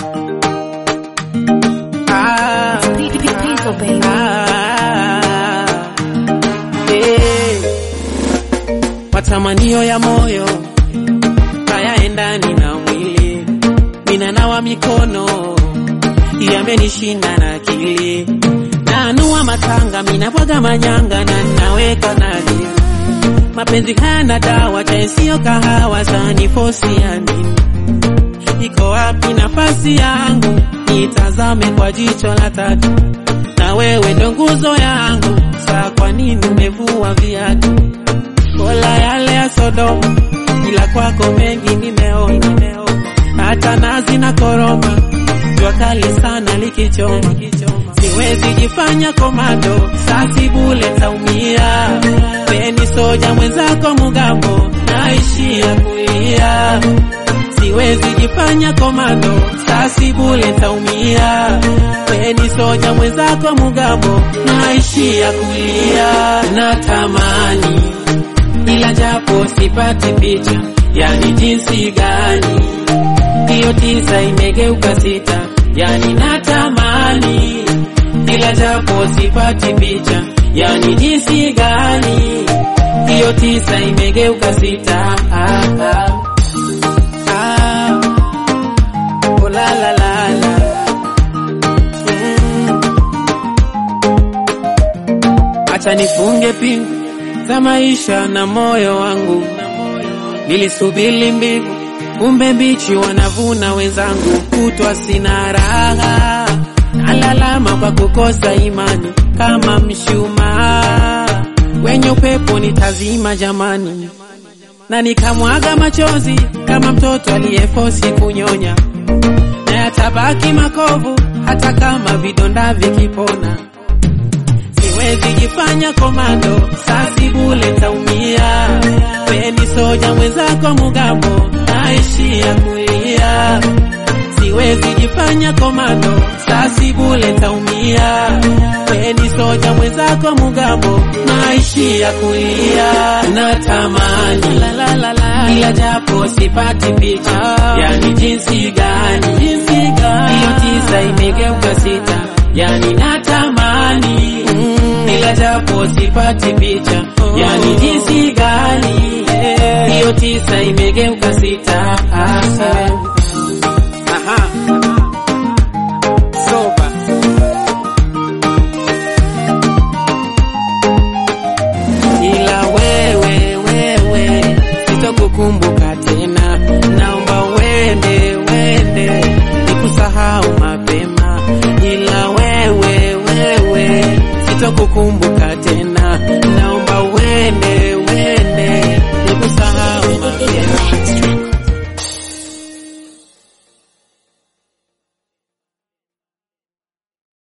Ah, Diesel, baby. ah, eh. Matamanio ya moyo hayaendani na mwili, ninanawa mikono yamenishinda na akili, naanua matanga, minabwaga manyanga na naweka nani, mapenzi hayana dawa, chai sio kahawa, sani fosi ya nini? Iko wapi nafasi yangu? Nitazame kwa jicho la tatu, na wewe ndo nguzo yangu. Saa kwa nini umevua viatu? Kola yale ya Sodoma, ila kwako mengi nimeona, hata nazi na koroma, jua kali sana likichoma. Siwezi jifanya komando, sasi bule taumia. Peni soja mwenzako mugambo, naishia kulia siwezi jifanya komando, sasi bule taumia. Weni soja mwenzako mugambo, naishia kulia. Natamani ila japo sipati picha, yani jinsi gani hiyo tisa imegeuka sita, yani natamani ila japo sipati picha, yani jinsi gani hiyo tisa imegeuka sita. Ah, ah. Ah, oh la la la la. Mm. Acha nifunge pingu za maisha na moyo wangu, nilisubiri mbingu, kumbe mbichi wanavuna wenzangu, kutwa sina raha, nalalama kwa kukosa imani, kama mshumaa wenye upepo nitazima jamani na nikamwaga machozi kama mtoto aliyefosi kunyonya, na yatabaki makovu hata kama vidonda vikipona. Siwezi jifanya komando, sasi bule taumia. Peni soja mwenzako mugambo, naishia kulia. Siwezi jifanya komando, sasi bule taumia. Peni soja mwenzako mugambo, naishia kulia. Natamani la la la la, ila japo sipati picha, yani jinsi gani, jinsi gani hiyo tisa imegeuka sita, yani natamani mm, ila japo sipati picha, yani jinsi gani hiyo tisa imegeuka sita. Ah, ah. Aha. Soba. ila wewe wewe sitokukumbuka tena, naomba uende uende nikusahau mapema, ila wewe wewe sitokukumbuka